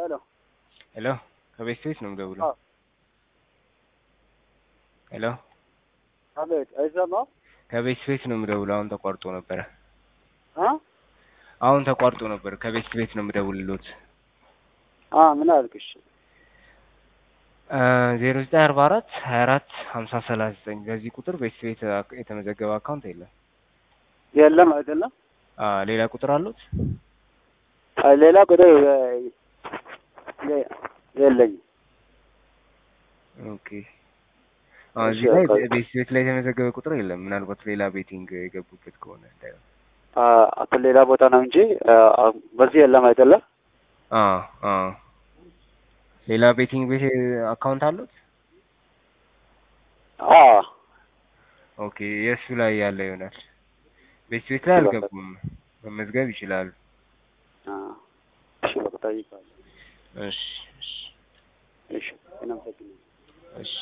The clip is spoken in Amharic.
ሄሎ ሄሎ ከቤት ቤት ነው የምደውለው። አዎ። ሄሎ አቤት፣ አይሰማም? ከቤት ቤት ነው የምደውለው። አሁን ተቋርጦ ነበረ። አ አሁን ተቋርጦ ነበር። ከቤት ቤት ነው የምደውልሎት። አ ምን አልክሽ? ዜሮ ዘጠኝ አርባ አራት ሀያ አራት ሀምሳ ሰላሳ ዘጠኝ በዚህ ቁጥር ቤት ቤት አክ- የተመዘገበ አካውንት የለም። የለም አይደለም። አ ሌላ ቁጥር አሉት? አይ ሌላ ቁጥር የ- የ- የለኝም። ኦኬ አሁን እዚህ ላይ ቤት ቤት ላይ የተመዘገበ ቁጥር የለም። ምናልባት ሌላ ቤቲንግ የገቡበት ከሆነ እንዳይሆን። አ አቶ ሌላ ቦታ ነው እንጂ አ በዚህ የለም አይደለም። አ አ ሌላ ቤቲንግ ቤት አካውንት አሉት? አ ኦኬ የእሱ ላይ ያለ ይሆናል። ቤት ቤት ላይ አልገቡም። መመዝገብ ይችላሉ። አ እሺ በቃ ጠይቃለሁ። እሺ እሺ እሺ እናመሰግናለን። እሺ